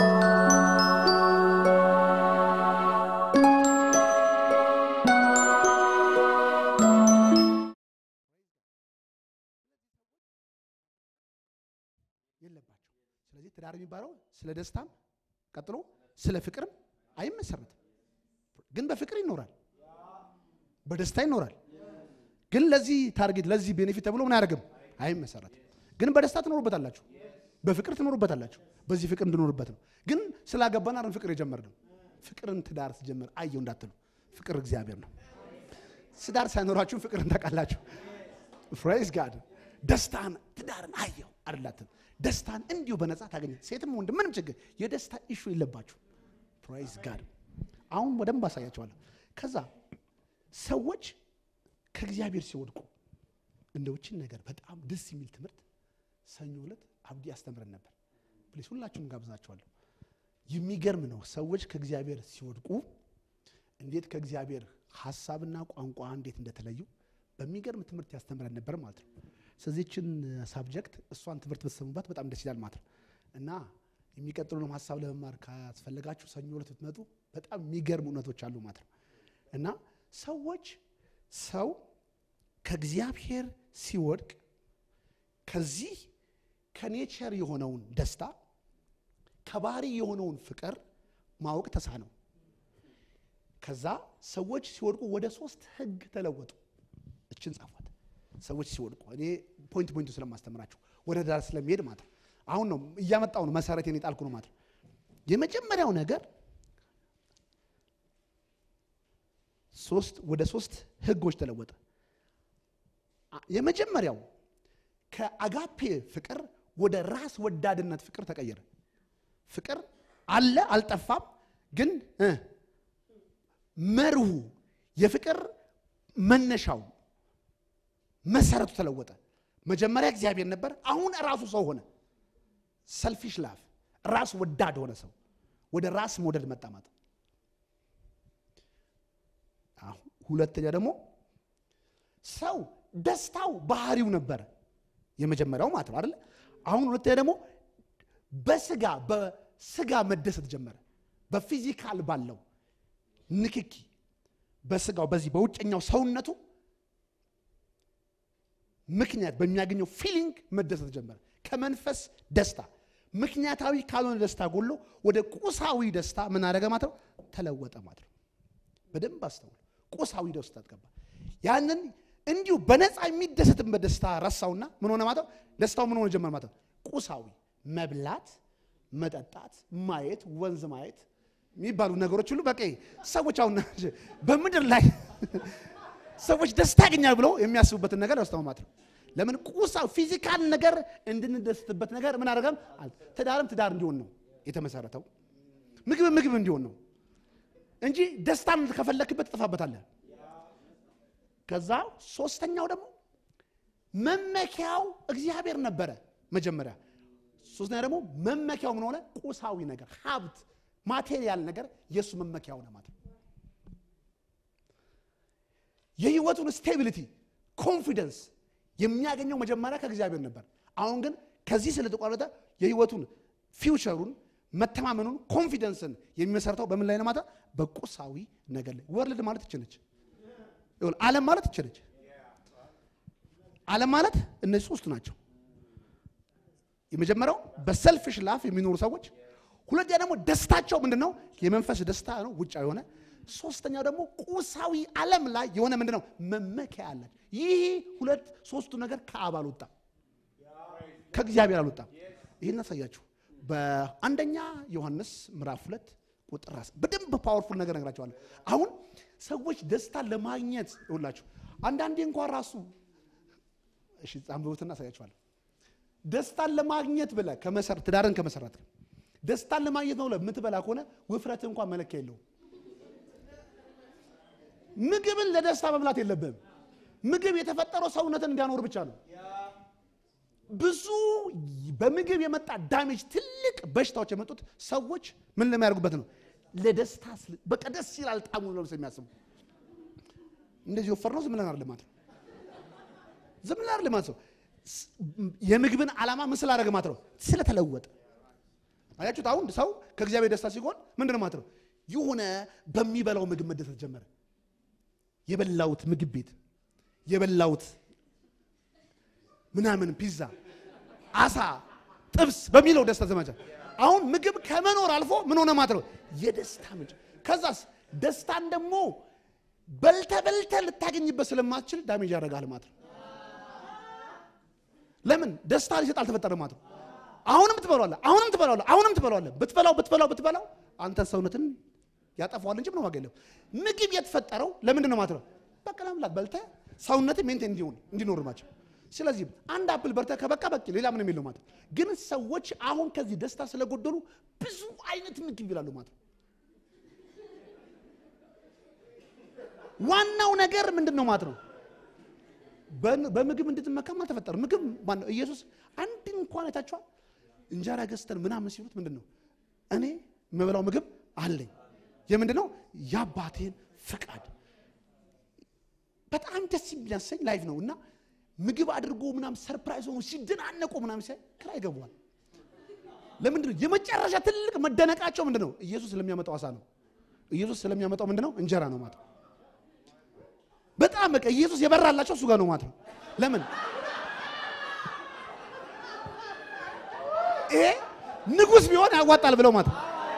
የለባቸው። ስለዚህ ትዳር የሚባለው ስለ ደስታም ቀጥሎ ስለ ፍቅርም አይመሰረትም። ግን በፍቅር ይኖራል፣ በደስታ ይኖራል። ግን ለዚህ ታርጌት ለዚህ ቤኔፊት ተብሎ ምን አያደርግም አይመሰረትም። ግን በደስታ ትኖሩበታላችሁ፣ በፍቅር ትኖሩበታላችሁ። በዚህ ፍቅር እንድኖርበት ነው። ግን ስላገባን አይደል ፍቅር የጀመርነው። ፍቅርን ትዳር ስጀምር አየው እንዳትሉ፣ ፍቅር እግዚአብሔር ነው። ትዳር ሳይኖራችሁ ፍቅርን ታውቃላችሁ። ፕሬዝ ጋድ ደስታን ትዳርን አየው አይደላትም። ደስታን እንዲሁ በነፃ ታገኘ። ሴትም ወንድ ምንም ችግር የደስታ ኢሹ የለባችሁ። ፕሬዝ ጋድ አሁን በደንብ አሳያቸዋለሁ። ከዛ ሰዎች ከእግዚአብሔር ሲወድቁ እንደውችን ነገር በጣም ደስ የሚል ትምህርት ሰኞ ዕለት አብዲ ያስተምረን ነበር። ፕሊስ ሁላችሁም ጋብዛችኋለሁ። የሚገርም ነው። ሰዎች ከእግዚአብሔር ሲወድቁ እንዴት ከእግዚአብሔር ሀሳብና ቋንቋ እንዴት እንደተለዩ በሚገርም ትምህርት ያስተምረን ነበር ማለት ነው። ስለዚህችን ሳብጀክት እሷን ትምህርት ብትሰሙባት በጣም ደስ ይላል ማለት ነው እና የሚቀጥሉንም ሀሳብ ለመማር ካስፈለጋችሁ ሰኞ ዕለት ብትመጡ በጣም የሚገርም እውነቶች አሉ ማለት ነው እና ሰዎች ሰው ከእግዚአብሔር ሲወድቅ ከዚህ ከኔቸር የሆነውን ደስታ ከባህሪ የሆነውን ፍቅር ማወቅ ተሳነው። ከዛ ሰዎች ሲወድቁ ወደ ሶስት ህግ ተለወጡ። እችን ጻፏት። ሰዎች ሲወድቁ እኔ ፖይንት ፖይንቱ ስለማስተምራችሁ ወደ ዳር ስለሚሄድ ማለት ነው። አሁን ነው እያመጣው ነው መሰረቴን የጣልኩ ነው ማለት ነው። የመጀመሪያው ነገር ሶስት ወደ ሶስት ህጎች ተለወጠ። የመጀመሪያው ከአጋፔ ፍቅር ወደ ራስ ወዳድነት ፍቅር ተቀየረ። ፍቅር አለ አልጠፋም፣ ግን እ መርሁ የፍቅር መነሻው መሰረቱ ተለወጠ። መጀመሪያ እግዚአብሔር ነበር፣ አሁን ራሱ ሰው ሆነ። ሰልፊሽ ላፍ ራስ ወዳድ ሆነ። ሰው ወደ ራስ መውደድ መጣ ማለት ነው። ሁለተኛ ደግሞ ሰው ደስታው ባህሪው ነበረ የመጀመሪያው ማለት ነው አይደለ? አሁን ሁለተኛ ደግሞ በስጋ በስጋ መደሰት ጀመረ። በፊዚካል ባለው ንክኪ በስጋው በዚህ በውጨኛው ሰውነቱ ምክንያት በሚያገኘው ፊሊንግ መደሰት ጀመረ። ከመንፈስ ደስታ ምክንያታዊ ካልሆነ ደስታ ጎሎ ወደ ቁሳዊ ደስታ ምን አደረገ ማለት ነው? ተለወጠ ማለት ነው። በደንብ አስተውሉ። ቁሳዊ ደስታ ተገባ። ያንን እንዲሁ በነፃ የሚደሰትበት ደስታ ረሳውና ምን ሆነ ማለት ነው? ደስታው ምን ሆነ ጀመር ማለት ነው? ቁሳዊ መብላት፣ መጠጣት፣ ማየት፣ ወንዝ ማየት የሚባሉ ነገሮች ሁሉ በቃ ሰዎች አሁን በምድር ላይ ሰዎች ደስታ ያገኛል ብለው የሚያስቡበትን ነገር ያስተው ማለት ነው። ለምን ቁሳዊ ፊዚካል ነገር እንድንደስትበት ነገር ምን አደረገም? ትዳርም ትዳር እንዲሆን ነው የተመሰረተው። ምግብ ምግብ እንዲሆን ነው እንጂ ደስታን ከፈለክበት ትጠፋበታለህ። ከዛ ሶስተኛው ደግሞ መመኪያው እግዚአብሔር ነበረ መጀመሪያ። ሶስተኛ ደግሞ መመኪያው ምን ሆነ? ቁሳዊ ነገር፣ ሀብት፣ ማቴሪያል ነገር የእሱ መመኪያ ሆነ ማለት ነው። የህይወቱን ስቴቢሊቲ ኮንፊደንስ የሚያገኘው መጀመሪያ ከእግዚአብሔር ነበር። አሁን ግን ከዚህ ስለተቋረጠ የህይወቱን ፊውቸሩን መተማመኑን ኮንፊደንስን የሚመሰርተው በምን ላይ ነው? ማለት በቁሳዊ ነገር ላይ። ወርልድ ማለት ይችነች ዓለም ማለት ይችነች። ዓለም ማለት እነዚህ ሶስቱ ናቸው። የመጀመሪያው በሰልፍሽ ላፍ የሚኖሩ ሰዎች፣ ሁለተኛ ደግሞ ደስታቸው ምንድን ነው? የመንፈስ ደስታ ነው ውጫ የሆነ ሶስተኛው ደግሞ ቁሳዊ ዓለም ላይ የሆነ ምንድን ነው መመኪያ አላቸው። ይህ ሁለት ሶስቱ ነገር ከአብ አልወጣም፣ ከእግዚአብሔር አልወጣም። ይህን አሳያችሁ በአንደኛ ዮሐንስ ምዕራፍ ሁለት ቁጥር ራስ በደንብ ፓወርፉል ነገር ነግራቸዋለሁ። አሁን ሰዎች ደስታን ለማግኘት ይውላችሁ አንዳንዴ እንኳን ራሱ እሺ አንብቡትና አሳያችኋለሁ። ደስታን ለማግኘት ብለህ ከመሰር ትዳርን ከመሰረት ደስታን ለማግኘት ነው ብለህ የምትበላ ከሆነ ውፍረት እንኳን መለኪያ የለውም። ምግብን ለደስታ መብላት የለብህም። ምግብ የተፈጠረው ሰውነትን እንዲያኖር ብቻ ነው። ብዙ በምግብ የመጣ ዳሜጅ ትልቅ በሽታዎች የመጡት ሰዎች ምን ለሚያደርጉበት ነው? ለደስታ በቃ ደስ ይላል ጣሙ ነው የሚያስቡ እንደዚህ ወፈር ነው ዝም ብለን አይደለም ማለት ነው። ዝም ብለን አይደለም ማለት ነው። የምግብን ዓላማ ምን ስላደረገ ማለት ነው? ስለተለወጠ አያችሁት? አሁን ሰው ከእግዚአብሔር ደስታ ሲሆን ምንድን ነው ማለት ነው? የሆነ በሚበላው ምግብ መደሰት ጀመረ። የበላውት ምግብ ቤት የበላውት ምናምን ፒዛ፣ አሳ፣ ጥብስ በሚለው ደስታ ዘመቻ አሁን ምግብ ከመኖር አልፎ ምን ሆነ ማለት ነው? የደስታ ምንጭ። ከዛስ ደስታን ደግሞ በልተ በልተ ልታገኝበት ስለማትችል ዳሜጅ ያደርጋል ማለት ነው። ለምን ደስታ ሊሰጥ አልተፈጠረም ማለት ነው። አሁንም ትበላለህ፣ አሁንም ትበላለህ፣ አሁንም ትበላለህ። ብትበላው ብትበላው ብትበላው አንተ ሰውነትን ያጠፋዋል እንጂ ምንም ዋጋ የለም። ምግብ የተፈጠረው ለምንድን ነው ማለት ነው? በቃ ለመብላት በልተህ ሰውነትን ሜንቴን እንዲሆን እንዲኖር ናቸው። ስለዚህ አንድ አፕል በልተህ ከበቃ በቂ ሌላ ምንም የለው ማለት ነው። ግን ሰዎች አሁን ከዚህ ደስታ ስለጎደሉ ብዙ አይነት ምግብ ይላሉ ማለት ነው። ዋናው ነገር ምንድን ነው ማለት ነው? በምግብ እንድትመካም አልተፈጠረም። ምግብ ማነው? ኢየሱስ አንድ እንኳን አይታችኋል? እንጀራ ገዝተን ምናምን ሲሉት ምንድን ነው እኔ የምበላው ምግብ አለኝ። የምንድን ነው? የአባቴን ፍቃድ። በጣም ደስ የሚያሰኝ ላይፍ ነው እና ምግብ አድርጎ ምናምን ሰርፕራይዝ ሆኖ ሲደናነቁ ምናምን ሲያይ ክራ ይገባዋል። ለምንድን ነው የመጨረሻ ትልቅ መደነቃቸው ምንድን ነው? ኢየሱስ ስለሚያመጣው አሳ ነው። ኢየሱስ ስለሚያመጣው ምንድን ነው? እንጀራ ነው ማለት ነው። በጣም በቃ ኢየሱስ የበራላቸው እሱ ጋር ነው ማለት ነው። ለምን ይሄ ንጉሥ ቢሆን ያዋጣል ብለው ማለት ነው።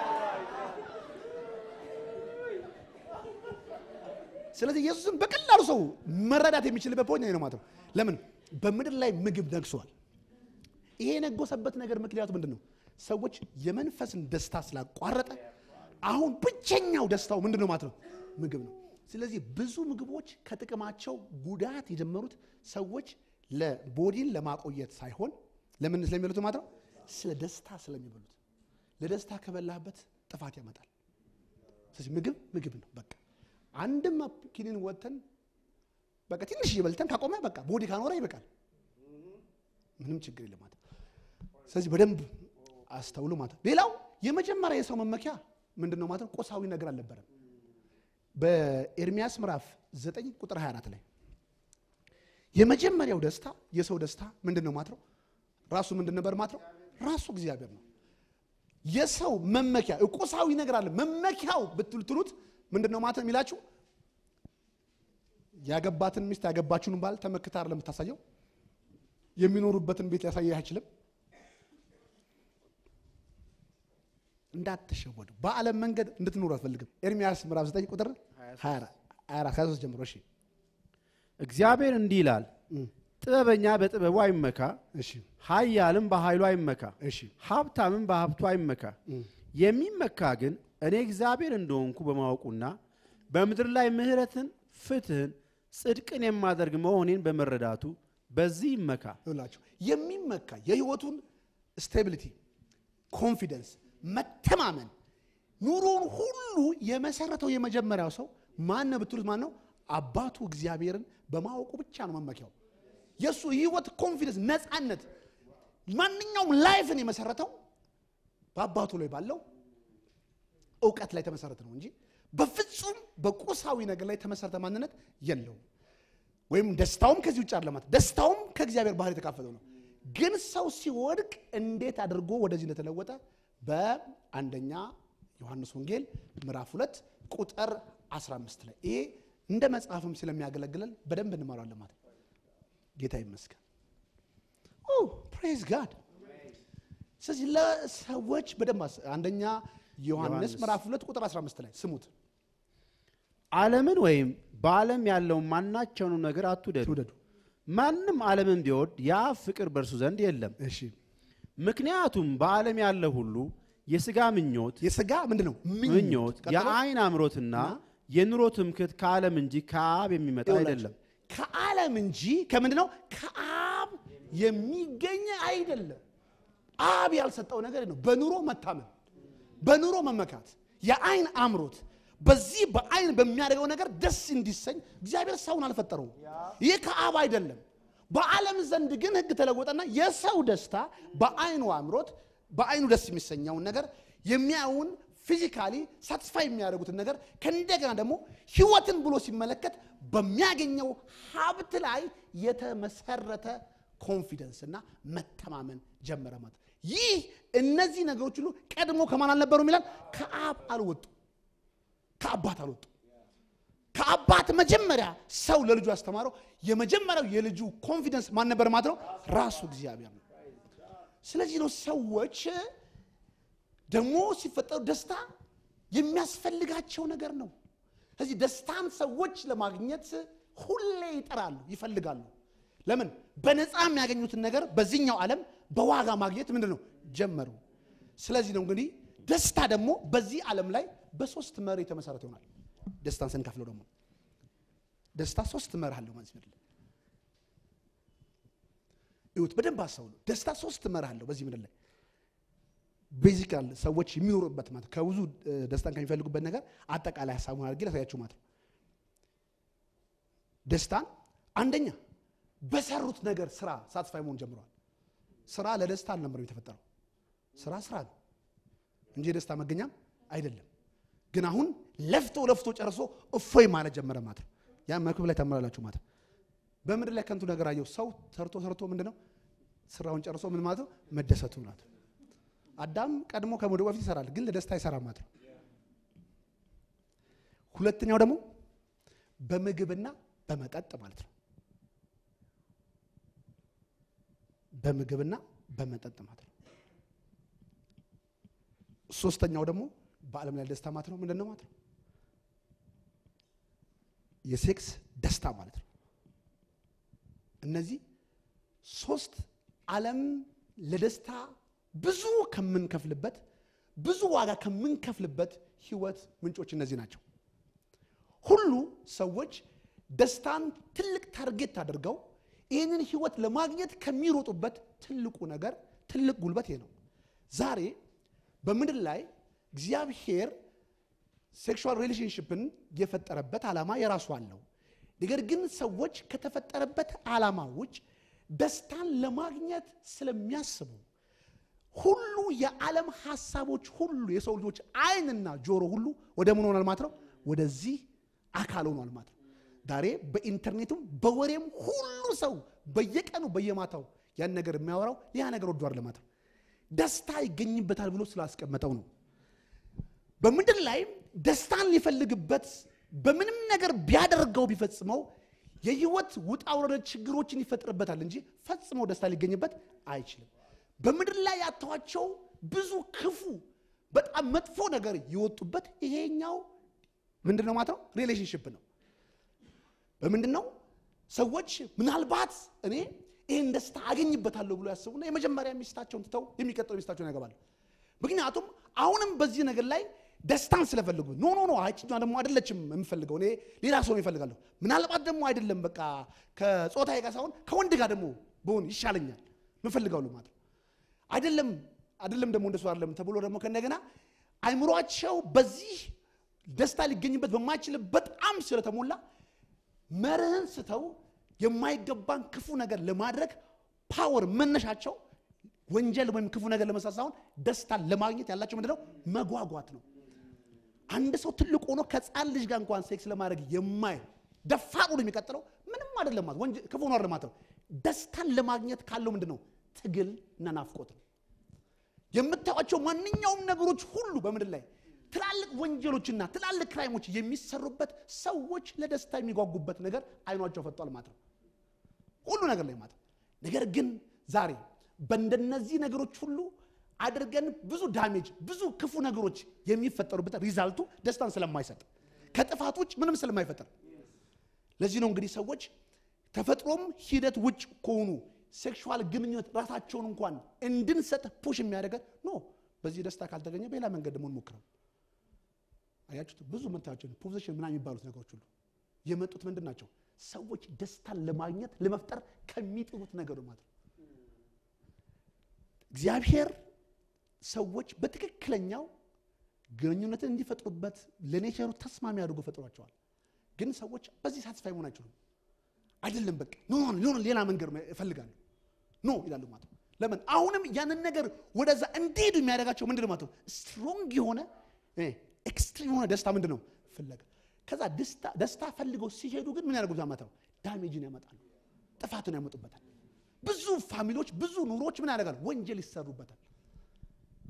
ስለዚህ ኢየሱስን በቀላሉ ሰው መረዳት የሚችልበት ፖይንት ነው ማለት ነው። ለምን በምድር ላይ ምግብ ነግሷል። ይሄ የነጎሰበት ነገር ምክንያቱ ምንድን ነው? ሰዎች የመንፈስን ደስታ ስላቋረጠ አሁን ብቸኛው ደስታው ምንድን ነው ማለት ነው? ምግብ ነው። ስለዚህ ብዙ ምግቦች ከጥቅማቸው ጉዳት የጀመሩት ሰዎች ለቦዲን ለማቆየት ሳይሆን ለምን ስለሚበሉት ማለት ነው? ስለ ደስታ ስለሚበሉት። ለደስታ ከበላህበት ጥፋት ያመጣል። ስለዚህ ምግብ ምግብ ነው በቃ አንድም ኪኒን ወጥተን በቃ ትንሽ እየበልተን ካቆመ በቃ ቦዲ ካኖረ ይበቃል። ምንም ችግር የለም ማለት ስለዚህ በደንብ አስተውሉ ማለት ሌላው የመጀመሪያ የሰው መመኪያ ምንድን ነው ማለት ነው? ቁሳዊ ነገር አልነበረም። በኤርሚያስ ምዕራፍ 9 ቁጥር 24 ላይ የመጀመሪያው ደስታ የሰው ደስታ ምንድን ነው ማለት ነው? ራሱ ምንድን ነበር ማለት ነው? ራሱ እግዚአብሔር ነው። የሰው መመኪያ ቁሳዊ ነገር አለ። መመኪያው ብትሉት ምንድን ነው ማለት ነው የሚላችሁ ያገባትን ሚስት ያገባችሁን ባል ተመክታ አይደለም የምታሳየው። የሚኖሩበትን ቤት ሊያሳየህ አይችልም። እንዳትሸወዱ በዓለም መንገድ እንድትኖሩ አትፈልግም። ኤርሚያስ ምዕራፍ 9 ቁጥር 24 ጀምሮ እሺ። እግዚአብሔር እንዲህ ይላል፣ ጥበበኛ በጥበቡ አይመካ፣ እሺ፣ ኃያልም በኃይሉ አይመካ፣ እሺ፣ ሀብታምም በሀብቱ አይመካ። የሚመካ ግን እኔ እግዚአብሔር እንደሆንኩ በማወቁና በምድር ላይ ምሕረትን፣ ፍትህን፣ ጽድቅን የማደርግ መሆኔን በመረዳቱ በዚህ ይመካ። ይላችሁ የሚመካ የህይወቱን ስቴቢሊቲ፣ ኮንፊደንስ፣ መተማመን ኑሮውን ሁሉ የመሰረተው የመጀመሪያው ሰው ማን ነው ብትሉት ማን ነው? አባቱ እግዚአብሔርን በማወቁ ብቻ ነው መመኪያው። የእሱ ህይወት ኮንፊደንስ፣ ነፃነት፣ ማንኛውም ላይፍን የመሰረተው በአባቱ ላይ ባለው እውቀት ላይ ተመሰረተ ነው እንጂ በፍጹም በቁሳዊ ነገር ላይ ተመሰረተ ማንነት የለውም። ወይም ደስታውም ከዚህ ውጭ አይደለም ማለት ደስታውም ከእግዚአብሔር ባህር የተካፈለው ነው። ግን ሰው ሲወድቅ እንዴት አድርጎ ወደዚህ እንደተለወጠ በአንደኛ ዮሐንስ ወንጌል ምዕራፍ ሁለት ቁጥር 15 ላይ ይሄ እንደ መጽሐፍም ስለሚያገለግለን በደንብ እንማራለን ማለት ነው። ጌታ ይመስገን። ፕሬዝ ጋድ። ስለዚህ ለሰዎች በደንብ አስ- አንደኛ ዮሐንስ ዮሐንስ ምዕራፍ ሁለት ቁጥር 15 ላይ ስሙት። ዓለምን ወይም በዓለም ያለውን ማናቸውንም ነገር አትውደዱ። ትውደዱ። ማንም ዓለምን ቢወድ ያ ፍቅር በእርሱ ዘንድ የለም። እሺ ምክንያቱም በዓለም ያለ ሁሉ የሥጋ ምኞት፣ የስጋ ምንድን ነው ምኞት፣ ቀጥሎ? የአይን አምሮትና የኑሮ ትምክህት ከዓለም እንጂ ከአብ የሚመጣ ይኸውላችሁ፣ አይደለም። ከዓለም እንጂ ከምንድን ነው ከአብ የሚገኝ አይደለም። አብ ያልሰጠው ነገር ነው። በኑሮ መታመን፣ በኑሮ መመካት፣ የአይን አምሮት፣ በዚህ በአይን በሚያደርገው ነገር ደስ እንዲሰኝ እግዚአብሔር ሰውን አልፈጠረውም። ይህ ከአብ አይደለም። በዓለም ዘንድ ግን ሕግ ተለወጠና የሰው ደስታ በአይኑ አምሮት፣ በአይኑ ደስ የሚሰኘውን ነገር የሚያዩን ፊዚካሊ ሳትስፋይ የሚያደርጉትን ነገር ከእንደገና ደግሞ ህይወትን ብሎ ሲመለከት በሚያገኘው ሀብት ላይ የተመሰረተ ኮንፊደንስ እና መተማመን ጀመረ ማለት ነው። ይህ እነዚህ ነገሮች ሁሉ ቀድሞ ከማን አልነበሩ ይላል? ከአብ አልወጡ ከአባት አልወጡ። ከአባት መጀመሪያ ሰው ለልጁ ያስተማረው የመጀመሪያው የልጁ ኮንፊደንስ ማን ነበር ማለት ነው? ራሱ እግዚአብሔር ነው። ስለዚህ ነው ሰዎች ደግሞ ሲፈጠሩ ደስታ የሚያስፈልጋቸው ነገር ነው። ስለዚህ ደስታን ሰዎች ለማግኘት ሁሌ ይጠራሉ፣ ይፈልጋሉ። ለምን? በነፃ የሚያገኙትን ነገር በዚህኛው ዓለም በዋጋ ማግኘት ምንድን ነው ጀመሩ። ስለዚህ ነው እንግዲህ ደስታ ደግሞ በዚህ ዓለም ላይ በሶስት መር የተመሰረተ ይሆናል። ደስታን ስንከፍለው ደግሞ ደስታ ሶስት መር አለው ማለት ነው። ይሁት በደንብ አስተውሉ። ደስታ ሶስት መር አለው በዚህ ምድር ላይ ቤዚካል ሰዎች የሚኖሩበት ማለት ከብዙ ደስታን ከሚፈልጉበት ነገር አጠቃላይ ሀሳቡን አድርጌ ላሳያችሁ ማለት ነው። ደስታን አንደኛ በሰሩት ነገር ስራ ሳትስፋይ መሆን ጀምረዋል። ስራ ለደስታ አልነበረም የተፈጠረው። ስራ ስራ ነው እንጂ የደስታ መገኛም አይደለም። ግን አሁን ለፍቶ ለፍቶ ጨርሶ እፎይ ማለት ጀመረ ማለት ነው። ያ መክብብ ላይ ተመላላችሁ ማለት ነው። በምድር ላይ ከንቱ ነገር አየው። ሰው ሰርቶ ሰርቶ ምንድነው ስራውን ጨርሶ ምን ማለት ነው መደሰቱ ማለት ነው። አዳም ቀድሞ ከመውደቁ በፊት ይሰራል፣ ግን ለደስታ አይሰራም ማለት ነው። ሁለተኛው ደግሞ በምግብና በመጠጥ ማለት ነው። በምግብና በመጠጥ ማለት ነው። ሶስተኛው ደግሞ በዓለም ላይ ደስታ ማለት ነው ምንድን ነው ማለት ነው? የሴክስ ደስታ ማለት ነው። እነዚህ ሶስት ዓለም ለደስታ ብዙ ከምንከፍልበት ብዙ ዋጋ ከምንከፍልበት ህይወት ምንጮች እነዚህ ናቸው። ሁሉ ሰዎች ደስታን ትልቅ ታርጌት አድርገው ይህንን ህይወት ለማግኘት ከሚሮጡበት ትልቁ ነገር ትልቅ ጉልበት ይሄ ነው። ዛሬ በምድር ላይ እግዚአብሔር ሴክሹዋል ሪሌሽንሽፕን የፈጠረበት ዓላማ የራሱ አለው። ነገር ግን ሰዎች ከተፈጠረበት ዓላማ ውጭ ደስታን ለማግኘት ስለሚያስቡ ሁሉ የዓለም ሀሳቦች ሁሉ የሰው ልጆች አይንና ጆሮ ሁሉ ወደ ምን ሆኗል ማለት ነው? ወደዚህ አካል ሆኗል ማለት ነው። ዛሬ በኢንተርኔትም በወሬም ሁሉ ሰው በየቀኑ በየማታው ያን ነገር የሚያወራው ያ ነገር ወዷር ለማለት ነው። ደስታ ይገኝበታል ብሎ ስላስቀመጠው ነው። በምድር ላይ ደስታን ሊፈልግበት በምንም ነገር ቢያደርገው ቢፈጽመው የህይወት ውጣ ውረድ ችግሮችን ይፈጥርበታል እንጂ ፈጽሞ ደስታ ሊገኝበት አይችልም። በምድር ላይ ያተዋቸው ብዙ ክፉ በጣም መጥፎ ነገር የወጡበት ይሄኛው ምንድን ነው ማለት ነው ሪሌሽንሽፕ ነው። በምንድን ነው ሰዎች ምናልባት እኔ ይህን ደስታ አገኝበታለሁ ብሎ ያስቡና የመጀመሪያ ሚስታቸውን ትተው የሚቀጥለው ሚስታቸውን ያገባሉ። ምክንያቱም አሁንም በዚህ ነገር ላይ ደስታን ስለፈልጉ ኖ ኖ ኖ አይችኛ ደግሞ አይደለችም የምፈልገው እኔ ሌላ ሰው ይፈልጋለሁ። ምናልባት ደግሞ አይደለም በቃ ከጾታዬ ጋር ሳይሆን ከወንድ ጋር ደግሞ ብሆን ይሻለኛል ምፈልጋሉ ማለት ነው። አይደለም አይደለም ደግሞ እንደሱ አይደለም ተብሎ ደግሞ ከእንደገና አይምሯቸው በዚህ ደስታ ሊገኝበት በማይችል በጣም ስለተሞላ መርህን ስተው የማይገባን ክፉ ነገር ለማድረግ ፓወር መነሻቸው ወንጀል ወይም ክፉ ነገር ለመስራት ሳይሆን ደስታን ለማግኘት ያላቸው ምንድነው መጓጓት ነው። አንድ ሰው ትልቅ ሆኖ ከፃን ልጅ ጋር እንኳን ሴክስ ለማድረግ የማይ ደፋር ሆኖ የሚቀጥለው ምንም አይደለም ማለት ወንጀል ክፉ ነው ማለት ነው። ደስታን ለማግኘት ካለው ምንድነው ትግል እና ናፍቆት ነው። የምታዩቸው ማንኛውም ነገሮች ሁሉ በምድር ላይ ትላልቅ ወንጀሎችና ትላልቅ ክራይሞች የሚሰሩበት ሰዎች ለደስታ የሚጓጉበት ነገር አይኗቸው ፈጧል ማለት ነው። ሁሉ ነገር ላይ ማለት ነው። ነገር ግን ዛሬ በእንደነዚህ ነገሮች ሁሉ አድርገን ብዙ ዳሜጅ ብዙ ክፉ ነገሮች የሚፈጠሩበት ሪዛልቱ ደስታን ስለማይሰጥ ከጥፋት ውጭ ምንም ስለማይፈጠር ለዚህ ነው እንግዲህ ሰዎች ተፈጥሮም ሂደት ውጭ ከሆኑ ሴክሹዋል ግንኙነት ራሳቸውን እንኳን እንድንሰጥ ፑሽ የሚያደርገን ኖ በዚህ ደስታ ካልተገኘ በሌላ መንገድ ደግሞ እንሞክረው። አያችሁት? ብዙ ምታቸው ፖዚሽን ምናምን የሚባሉት ነገሮች ሁሉ የመጡት ምንድን ናቸው? ሰዎች ደስታን ለማግኘት ለመፍጠር ከሚጥሩት ነገር ማለት ነው። እግዚአብሔር ሰዎች በትክክለኛው ግንኙነትን እንዲፈጥሩበት ለኔቸሩ ተስማሚ አድርጎ ፈጥሯቸዋል። ግን ሰዎች በዚህ ሳትስፋይ መሆን አይችሉም። አይደለም በቃ ኖ ኖ ሌላ መንገድ እፈልጋለሁ ኖ ይላሉ ማለት ነው። ለምን አሁንም ያንን ነገር ወደዛ እንዲሄዱ የሚያደርጋቸው ምንድን ነው ማለት ነው? ስትሮንግ የሆነ ኤክስትሪም የሆነ ደስታ ምንድን ነው ፍለጋ። ከዛ ደስታ ፈልገው ሲሄዱ ግን ምን ያደርጉት ማለት ነው? ዳሜጅን ያመጣሉ፣ ጥፋትን ያመጡበታል። ብዙ ፋሚሊዎች፣ ብዙ ኑሮች ምን ያደርጋሉ? ወንጀል ይሰሩበታል።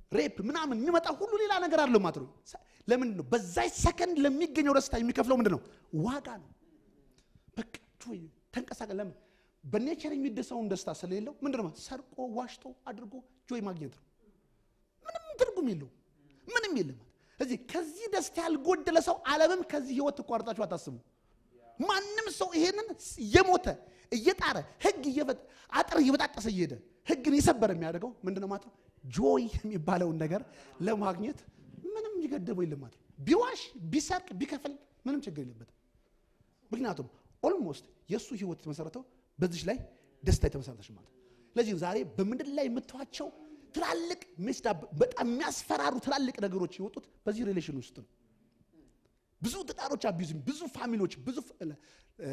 ሬፕ ምናምን የሚመጣ ሁሉ ሌላ ነገር አለው ማለት ነው። ለምንድን ነው በዛች ሰከንድ ለሚገኘው ደስታ የሚከፍለው ምንድን ነው? ዋጋ ነው። በቃ ጆይ ተንቀሳቀ ለምን በኔቸር የሚደሰውን ደስታ ስለሌለው ምንድን ነው ሰርቆ ዋሽቶ አድርጎ ጆይ ማግኘት ነው። ምንም ትርጉም የለው ምንም የለም። እዚህ ከዚህ ደስታ ያልጎደለ ሰው ዓለምም ከዚህ ህይወት ትቋርጣችሁ አታስቡ። ማንም ሰው ይሄንን እየሞተ እየጣረ ህግ እየበጥ አጥር እየበጣጠሰ እየሄደ ህግን የሰበረ የሚያደርገው ምንድነው ማለት ነው? ጆይ የሚባለውን ነገር ለማግኘት ምንም የሚገደበው የለም ማለት ነው። ቢዋሽ ቢሰርቅ ቢከፍል ምንም ችግር የለበትም። ምክንያቱም ኦልሞስት የእሱ ህይወት የተመሰረተው በዚች ላይ ደስታ የተመሰረተች ማለት ነው። ስለዚህ ዛሬ በምድር ላይ የምትዋቸው ትላልቅ ሜስዳ በጣም የሚያስፈራሩ ትላልቅ ነገሮች የወጡት በዚህ ሪሌሽን ውስጥ ነው። ብዙ ትዳሮች አቢዙም ብዙ ፋሚሊዎች ብዙ ፍ- እ፣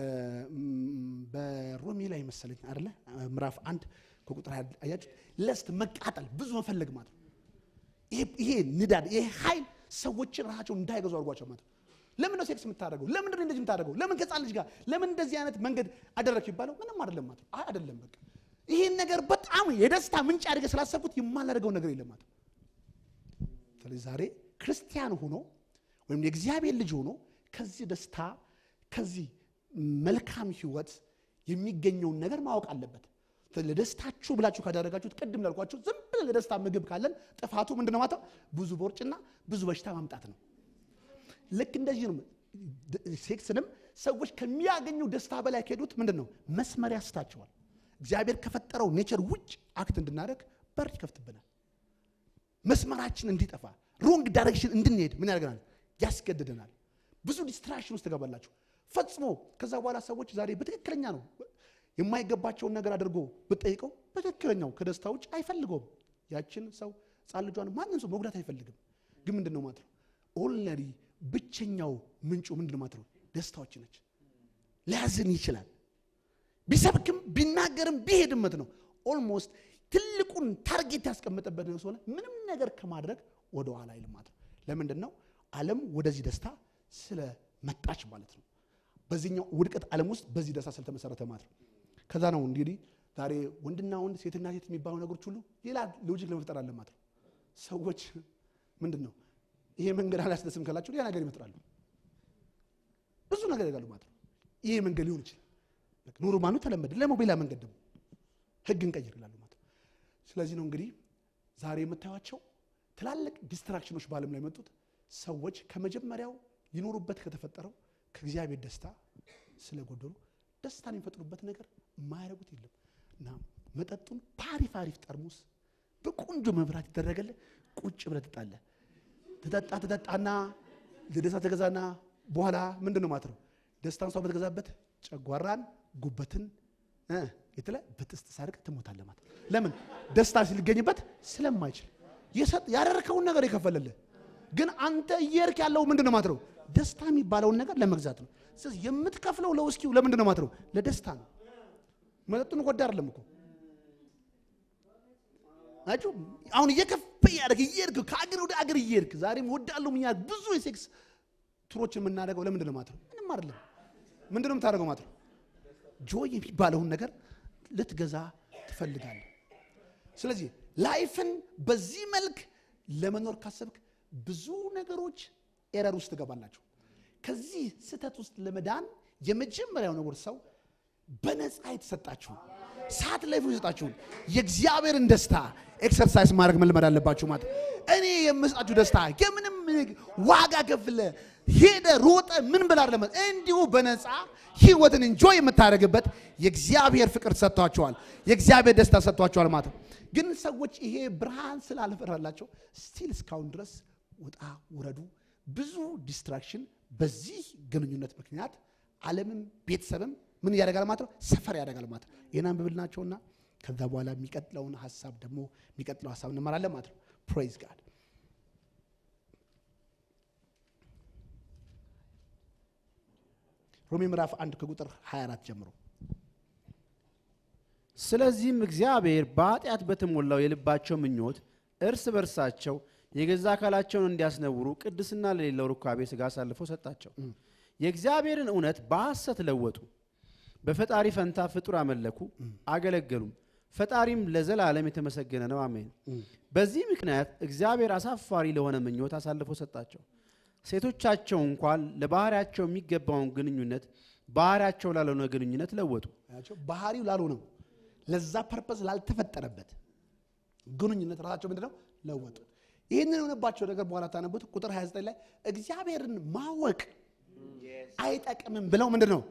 በሮሜ ላይ መሰለኝ አይደለ ምዕራፍ አንድ ከቁጥር ሀያ አያችሁ ለስት መቃጠል ብዙ መፈለግ ማለት ነው። ይሄ- ይሄ ንዳድ ይሄ ኃይል ሰዎችን ራሳቸውን እንዳይገዙ አድርጓቸው ማለት ነው። ለምን ነው ሴክስ የምታደርገው? ለምንድን ነው እንደዚህ የምታደርገው? ለምን ከጻን ልጅ ጋር ለምን እንደዚህ አይነት መንገድ አደረግሽ ይባለው ምንም አይደለም ማለት ነው። አይ አይደለም በቃ ይሄን ነገር በጣም የደስታ ምንጭ አድርገህ ስላሰብኩት የማላደርገው ነገር የለም ማለት ነው። ስለዚህ ዛሬ ክርስቲያን ሆኖ ወይም የእግዚአብሔር ልጅ ሆኖ ከዚህ ደስታ ከዚህ መልካም ህይወት የሚገኘውን ነገር ማወቅ አለበት። ስለዚህ ለደስታችሁ ብላችሁ ካደረጋችሁት ቅድም ላልኳችሁ ዝም ብለን ለደስታ ምግብ ካለን ጥፋቱ ምንድነው ማለት ነው? ብዙ ቦርጭና ብዙ በሽታ ማምጣት ነው። ልክ እንደዚህ ነው። ድ- ሴክስንም ሰዎች ከሚያገኙ ደስታ በላይ ከሄዱት ምንድን ነው መስመር ያስታቸዋል። እግዚአብሔር ከፈጠረው ኔቸር ውጭ አክት እንድናደርግ በር ይከፍትብናል። መስመራችን እንዲጠፋ ሮንግ ዳይሬክሽን እንድንሄድ ምን ያደርገናል? ያስገድደናል። ብዙ ዲስትራክሽን ውስጥ ትገባላችሁ ፈጽሞ። ከዛ በኋላ ሰዎች ዛሬ በትክክለኛ ነው የማይገባቸውን ነገር አድርጎ ብጠይቀው በትክክለኛው ከደስታ ውጭ አይፈልገውም። ያችን ሰው ሕፃን ልጇን ማንም ሰው መጉዳት አይፈልግም። ግን ምንድን ነው ማለት ነው ኦልነሪ ብቸኛው ምንጩ ምንድን ነው ማለት ነው ደስታዎች ነች። ሊያዝን ይችላል ቢሰብክም ቢናገርም ቢሄድመት ነው ኦልሞስት ትልቁን ታርጌት ያስቀመጠበት ነው ስለሆነ ምንም ነገር ከማድረግ ወደ ኋላ አይልም ማለት ነው። ለምንድን ነው ዓለም ወደዚህ ደስታ ስለመጣች ማለት ነው። በዚህኛው ውድቀት ዓለም ውስጥ በዚህ ደስታ ስለተመሰረተ ማለት ነው። ከዛ ነው እንግዲህ ዛሬ ወንድና ወንድ ሴትና ሴት የሚባሉ ነገሮች ሁሉ ሌላ ሎጂክ ለመፍጠር አለ ማለት ነው። ሰዎች ምንድን ነው ይሄ መንገድ አላስደስም ካላቸው ሌላ ነገር ይመጥራሉ። ብዙ ነገር ያደርጋሉ ማለት ነው። ይሄ መንገድ ሊሆን ይችላል በቃ ኖርማሉ ተለመደ። ለሞ ሌላ መንገድ ደግሞ ህግ እንቀይር ይላሉ ማለት ነው። ስለዚህ ነው እንግዲህ ዛሬ የምታዩቸው ትላልቅ ዲስትራክሽኖች በዓለም ላይ የመጡት ሰዎች ከመጀመሪያው ይኖሩበት ከተፈጠረው ከእግዚአብሔር ደስታ ስለጎደሉ ደስታን የሚፈጥሩበት ነገር የማያደርጉት የለም እና መጠጡን በአሪፍ አሪፍ ጠርሙስ በቆንጆ መብራት ይደረገለ ቁጭ ብለህ ትጣለህ። ትጠጣ ትጠጣና ለደስታ ተገዛና በኋላ ምንድን ነው ማለት ነው ደስታን ሰው በተገዛበት ጨጓራን ጉበትን እ የተለ በጥስት ሳርቅ ትሞታለህ ማለት ነው። ለምን ደስታ ሲልገኝበት ስለማይችል የሰጥ ያደረከውን ነገር የከፈለልህ ግን አንተ እየሄድክ ያለው ምንድን ነው ማለት ነው ደስታ የሚባለውን ነገር ለመግዛት ነው። ስለዚህ የምትከፍለው ለውስኪው ለምንድን ነው ማለት ነው ለደስታ ነው። መጠጡን ጎዳ አይደለም እኮ አጩ አሁን እየከፈ እያደረግ እየሄድክ ከአገር ወደ አገር እየሄድክ ዛሬም ወዳለሁ ምኛ ብዙ የሴክስ ቱሮችን የምናደርገው ለምንድን ነው ማለት ነው ምንም አይደለም። ምንድን ነው የምታደርገው ማለት ነው ጆይ የሚባለውን ነገር ልትገዛ ትፈልጋለህ። ስለዚህ ላይፍን በዚህ መልክ ለመኖር ካሰብክ ብዙ ነገሮች ኤረር ውስጥ ትገባላችሁ። ከዚህ ስህተት ውስጥ ለመዳን የመጀመሪያው ነገር ሰው በነፃ የተሰጣችሁን ሰዓት ላይ የሰጣችሁን የእግዚአብሔርን ደስታ ኤክሰርሳይዝ ማድረግ መልመድ አለባችሁ። ማለት እኔ የምሰጣችሁ ደስታ የምንም ዋጋ ከፍለ ሄደ ሮጠ ምን ብላ አይደለም፣ እንዲሁ በነፃ ህይወትን እንጆይ የምታደርግበት የእግዚአብሔር ፍቅር ሰጥቷቸዋል፣ የእግዚአብሔር ደስታ ሰጥቷቸዋል ማለት ነው። ግን ሰዎች ይሄ ብርሃን ስላልፈራላቸው ስቲል እስካሁን ድረስ ውጣ ውረዱ፣ ብዙ ዲስትራክሽን በዚህ ግንኙነት ምክንያት ዓለምም ቤተሰብም ምን ያደርጋል ማለት ነው ሰፈር ያደርጋል ማለት ነው። ይህን አንብብልናቸውና ከዛ በኋላ የሚቀጥለውን ሀሳብ ደግሞ የሚቀጥለው ሀሳብ እንመራለን ማለት ነው። ፕሬዝ ጋድ ሮሜ ምዕራፍ አንድ ከቁጥር 24 ጀምሮ ስለዚህም እግዚአብሔር በኃጢአት በተሞላው የልባቸው ምኞት እርስ በርሳቸው የገዛ አካላቸውን እንዲያስነውሩ ቅድስና ለሌለው ሩካቤ ሥጋ አሳልፈው ሰጣቸው። የእግዚአብሔርን እውነት በሐሰት ለወጡ፣ በፈጣሪ ፈንታ ፍጡር አመለኩ፣ አገለገሉም። ፈጣሪም ለዘላለም የተመሰገነ ነው። አሜን። በዚህ ምክንያት እግዚአብሔር አሳፋሪ ለሆነ ምኞት አሳልፎ ሰጣቸው። ሴቶቻቸው እንኳን ለባህሪያቸው የሚገባውን ግንኙነት ባህሪያቸው ላልሆነ ግንኙነት ለወጡ። አያቸው ባህሪው ላልሆነው ለዛ ፐርፐስ ላልተፈጠረበት ግንኙነት ራሳቸው ምንድን ነው ለወጡ። ይህንን የሆነባቸው ነገር በኋላ ታነቡት ቁጥር 29 ላይ እግዚአብሔርን ማወቅ አይጠቅምም ብለው ምንድን ነው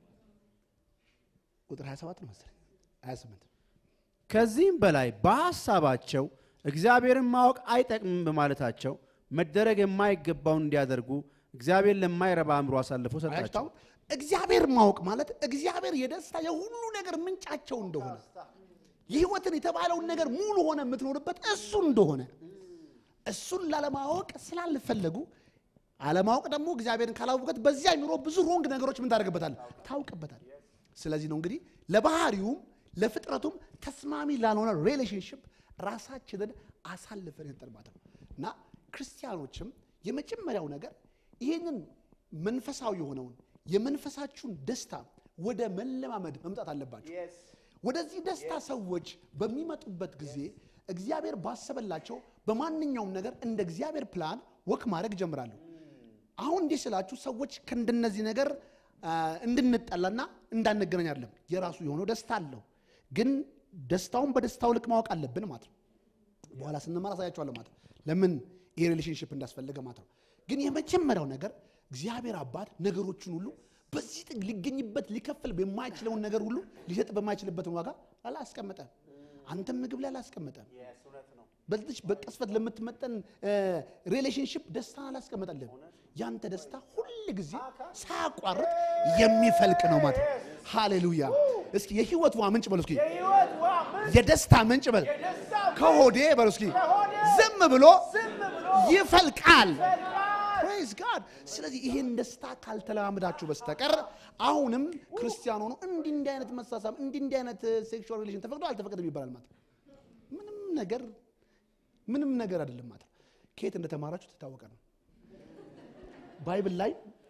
ቁጥር 27 ነው መሰለኝ 28 ከዚህም በላይ በሐሳባቸው እግዚአብሔርን ማወቅ አይጠቅምም በማለታቸው መደረግ የማይገባውን እንዲያደርጉ እግዚአብሔር ለማይረባ አእምሮ አሳልፎ ሰጣቸው። አያችሁት? እግዚአብሔር ማወቅ ማለት እግዚአብሔር የደስታ የሁሉ ነገር ምንጫቸው እንደሆነ የህይወትን የተባለውን ነገር ሙሉ ሆነ የምትኖርበት እሱ እንደሆነ እሱን ላለማወቅ ስላልፈለጉ አለማወቅ ደግሞ እግዚአብሔርን ካላወቀት በዚያ ኑሮ ብዙ ሮንግ ነገሮች ምን ታደርግበታል ታውቅበታል ስለዚህ ነው እንግዲህ ለባህሪውም ለፍጥረቱም ተስማሚ ላልሆነ ሪሌሽንሽፕ ራሳችንን አሳልፈን እንጠርማት ነው እና ክርስቲያኖችም የመጀመሪያው ነገር ይህንን መንፈሳዊ የሆነውን የመንፈሳችሁን ደስታ ወደ መለማመድ መምጣት አለባቸው ወደዚህ ደስታ ሰዎች በሚመጡበት ጊዜ እግዚአብሔር ባሰበላቸው በማንኛውም ነገር እንደ እግዚአብሔር ፕላን ወክ ማድረግ ጀምራሉ አሁን እንዲህ ስላችሁ ሰዎች ከእንደነዚህ ነገር አ፣ እንድንጠላና እንዳንገናኝ አይደለም የራሱ የሆነው ደስታ አለው ግን ደስታውን በደስታው ልክ ማወቅ አለብን ማለት ነው በኋላ ስንማር አሳያቸዋለሁ ማለት ነው ለምን ይህ ሪሌሽንሽፕ እንዳስፈለገ ማለት ነው ግን የመጀመሪያው ነገር እግዚአብሔር አባት ነገሮችን ሁሉ በዚህ ጥግ ሊገኝበት ሊከፍል በማይችለውን ነገር ሁሉ ሊሰጥ በማይችልበትን ዋጋ አላስቀመጠም አንተም ምግብ ላይ አላስቀመጠም በዚች በቅስፈት ለምትመጠን ሪሌሽንሽፕ ደስታን አላስቀመጠልህም ያንተ ደስታ ሁል ጊዜ ሳያቋርጥ የሚፈልቅ ነው ማለት ነው ሃሌሉያ እስኪ የህይወት ውሃ ምንጭ በሉ እስኪ የደስታ ምንጭ በል ከሆዴ በሉ እስኪ ዝም ብሎ ይፈልቃል ፕሬዝ ጋድ ስለዚህ ይህን ደስታ ካልተለማመዳችሁ በስተቀር አሁንም ክርስቲያን ሆኖ እንዲህ እንዲህ አይነት መሳሳብ እንዲህ እንዲህ አይነት ሴክሹዋል ሪሌሽን ተፈቅዶ አልተፈቀደም ይባላል ማለት ነው ምንም ነገር ምንም ነገር አይደለም ማለት ነው ከየት እንደተማራችሁ ትታወቀ ነው ባይብል ላይ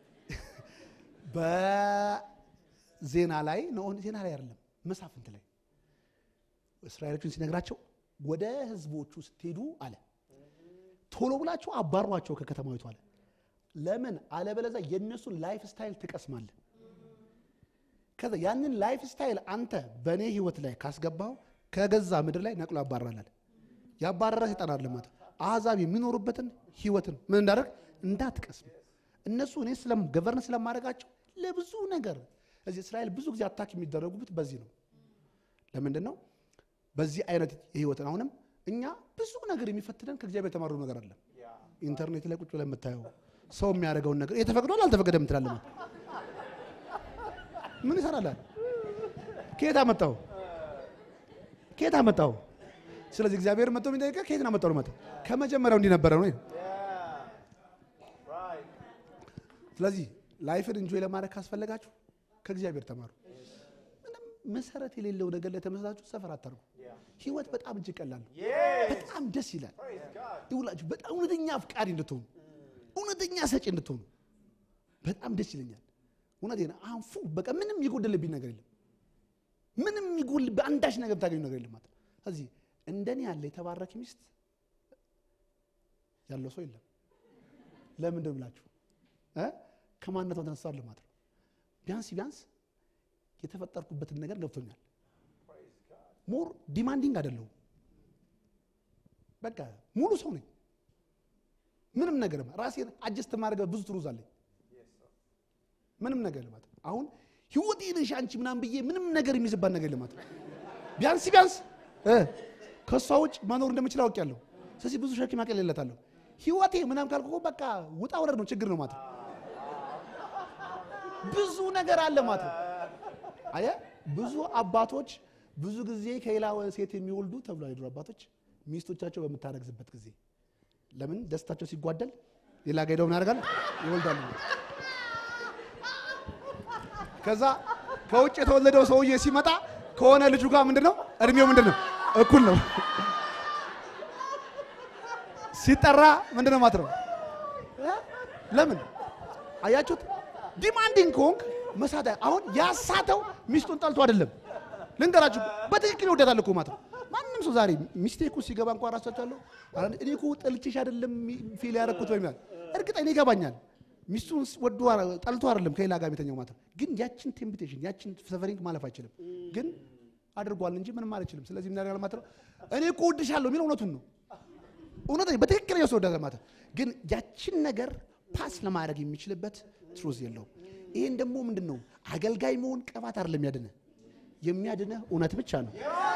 በዜና ላይ ነው ዜና ላይ አይደለም መሳፍንት ላይ እስራኤሎችን ሲነግራቸው ወደ ህዝቦቹ ስትሄዱ አለ ቶሎ ብላችሁ አባሯቸው ከከተማዊቱ አለ ለምን አለበለዛ የእነሱን ላይፍ ስታይል ትቀስማለህ ከዛ ያንን ላይፍ ስታይል አንተ በእኔ ህይወት ላይ ካስገባው ከገዛ ምድር ላይ ነቅሎ ያባራላል ያባረረ ሰይጣን አለ ማለት አሕዛብ የሚኖሩበትን ህይወትን ምን እንዳደርግ እንዳትቀስም እነሱ እኔ ስለም ገቨርን ስለማድረጋቸው ለብዙ ነገር እዚህ እስራኤል ብዙ ጊዜ አታክ የሚደረጉበት በዚህ ነው ለምንድን ነው በዚህ አይነት የህይወትን አሁንም እኛ ብዙ ነገር የሚፈትነን ከእግዚአብሔር የተማሩ ነገር አለ ኢንተርኔት ላይ ቁጭ ብለህ የምታየው ሰው የሚያደርገውን ነገር የተፈቅዷል አልተፈቀደም ትላለህ ማለት ምን ይሰራላል ከየት አመጣው ከየት አመጣው ስለዚህ እግዚአብሔር መጥቶ የሚጠይቀህ ከየት ነው አመጣው ነው ማለት ከመጀመሪያው እንዲህ ነበረ ነው ስለዚህ ላይፍን እንጆይ ለማድረግ ካስፈለጋችሁ ከእግዚአብሔር ተማሩ ምንም መሰረት የሌለው ነገር ላይ ተመስላችሁ ሰፈር አታርጉ ህይወት በጣም እጅግ ቀላል ነው በጣም ደስ ይላል ይውላችሁ በጣም እውነተኛ አፍቃሪ እንድትሆኑ እውነተኛ ሰጪ እንድትሆኑ በጣም ደስ ይለኛል እውነቴን አንፉ በቃ ምንም የጎደለብኝ ነገር የለም ምንም ይጎል በአንዳች ነገር ብታገኙ ነገር የለም ማለት ነው። ስለዚህ እንደኔ ያለ የተባረከ ሚስት ያለው ሰው የለም ለምንድን ብላችሁ እ ከማንነቷ ተነሳለ ማለት ነው ቢያንስ ቢያንስ የተፈጠርኩበትን ነገር ገብቶኛል ሞር ዲማንዲንግ አይደለሁም በቃ ሙሉ ሰው ነኝ ምንም ነገር ራሴን አጀስት ማድረግ ብዙ ትሩዝ አለኝ ምንም ነገር ልማት አሁን ህይወቴ ነሽ አንቺ ምናምን ብዬ ምንም ነገር የሚይዝባት ነገር ልማት ቢያንስ ቢያንስ እ ከእሷ ውጭ መኖር እንደምችል አውቄያለሁ ስለዚህ ብዙ ሸክም አቀልለታለሁ ህይወቴ ምናምን ካልኩ እኮ በቃ ውጣ ውረድ ነው ችግር ነው ማለት ነው። ብዙ ነገር አለ ማለት ነው። አየህ ብዙ አባቶች ብዙ ጊዜ ከሌላ ሴት የሚወልዱ ተብሎ የድሮ አባቶች ሚስቶቻቸው በምታረግዝበት ጊዜ ለምን ደስታቸው ሲጓደል ሌላ ጋ ሄደው ምን ያደርጋል ይወልዳሉ ከዛ ከውጭ የተወለደው ሰውዬ ሲመጣ ከሆነ ልጁ ጋር ምንድን ነው እድሜው ምንድን ነው እኩል ነው ሲጠራ ምንድን ነው ማለት ነው እ? ለምን አያችሁት ዲማንዲንግ ከሆንክ መሳት አሁን ያሳተው ሚስቱን ጠልቶ አይደለም ልንገራችሁ፣ በትክክል ይወዳታል እኮ ማለት ነው። ማንም ሰው ዛሬ ሚስቴኩ ሲገባ እንኳን ራሳቸዋለሁ እኔ እኮ ጠልቼሽ አይደለም ፊል ያደረኩት በሚል እርግጥ እኔ ይገባኛል። ሚስቱን ወዶ ጠልቶ አይደለም ከሌላ ጋር የተኛው ማለት ነው። ግን ያችን ቴምፕቴሽን ያችን ሰፈሪንግ ማለፍ አይችልም። ግን አድርጓል እንጂ ምንም አይችልም። ስለዚህ ምን ያደርጋል ማለት ነው? እኔ እኮ እወድሻለሁ የሚለው እውነቱን ነው። እውነት በትክክል ሰው ወዳለ ማለት ነው። ግን ያችን ነገር ፓስ ለማድረግ የሚችልበት ትሩዝ የለውም። ይሄን ደግሞ ምንድን ነው አገልጋይ መሆን ቀባት አይደለም ያድነ የሚያድነ እውነት ብቻ ነው።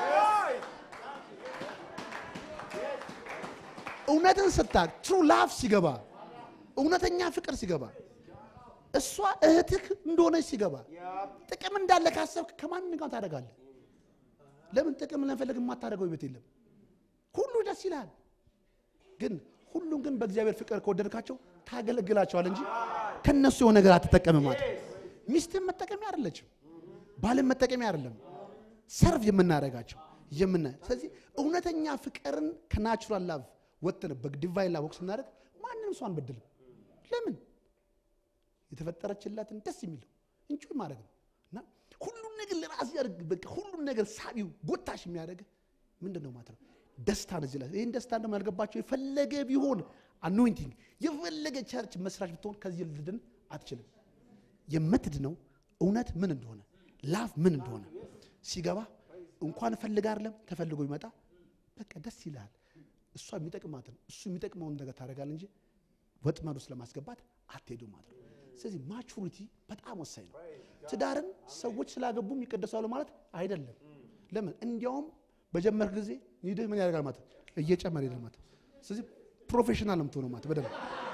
እውነትን ስታቅ ትሩ ላፍ ሲገባ እውነተኛ ፍቅር ሲገባ እሷ እህትህ እንደሆነች ሲገባ ጥቅም እንዳለ ካሰብክ ከማን ጋር ታደርጋለህ? ለምን ጥቅም ለመፈለግ የማታደርገው ቤት የለም። ሁሉ ደስ ይላል። ግን ሁሉም ግን በእግዚአብሔር ፍቅር ከወደድካቸው ታገለግላቸዋል እንጂ ከነሱ የሆነ ነገር አትጠቀምም ማለት ሚስትም መጠቀሚያ አይደለችም፣ ባልም መጠቀሚያ አይደለም። ሰርቭ የምናደርጋቸው የምና ስለዚህ እውነተኛ ፍቅርን ከናቹራል ላቭ ወጥተን በዲቫይን ላቭ ወቅት ስናደርግ ማንንም ሰው አንበድልም። ለምን የተፈጠረችላትን ደስ የሚለው እንጂ ማድረግ ነው እና ሁሉን ነገር ለራስ ያደርግ በቃ ሁሉን ነገር ሳቢው ጎታሽ የሚያደርግ ምንድን ነው ማለት ነው ደስታ ነው። እዚህ ላይ ይህን ደስታ ደግሞ ያልገባቸው የፈለገ ቢሆን አኖይንቲንግ የፈለገ ቸርች መስራች ብትሆን ከዚህ ልድን አትችልም። የምትድነው እውነት ምን እንደሆነ ላፍ ምን እንደሆነ ሲገባ እንኳን ፈልግ አይደለም ተፈልጎ ይመጣ በቃ ደስ ይልሃል። እሷ የሚጠቅማትን እሱ የሚጠቅመውን ነገር ታደርጋል እንጂ ወጥመድ ውስጥ ለማስገባት አትሄዱ ማለት ነው። ስለዚህ ማቹሪቲ በጣም ወሳኝ ነው። ትዳርን ሰዎች ስላገቡ ይቀደሳሉ ማለት አይደለም። ለምን እንዲያውም በጀመርክ ጊዜ ይድህ ምን ያደርጋል ማለት እየጨመረ ይሄዳል ማለት ስለዚህ ፕሮፌሽናል ነው የምትሆነው ማለት በደንብ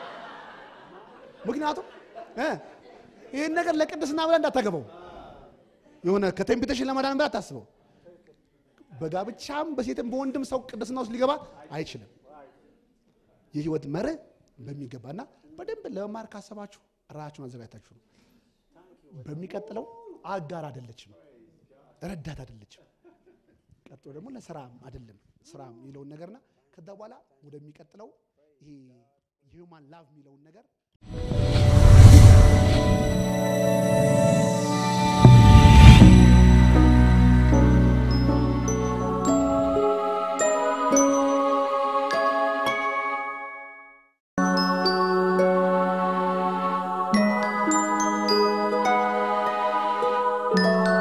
ምክንያቱም እ ይህን ነገር ለቅድስና ብለህ እንዳታገባው የሆነ ከቴምፕቴሽን ለመዳን ብለህ አታስበው። በጋብቻም በሴትም በወንድም ሰው ቅድስና ውስጥ ሊገባ አይችልም። የህይወት መርህ በሚገባና በደንብ ለመማር ካሰባችሁ ራሳችሁን አዘጋጅታችሁ ነው። በሚቀጥለው አጋር አይደለችም፣ ረዳት አይደለችም። ቀጥሎ ደግሞ ለስራም አይደለም ስራ የሚለውን ነገርና ከዛ በኋላ ወደሚቀጥለው ይሄ ሂውማን ላቭ የሚለውን ነገር Thank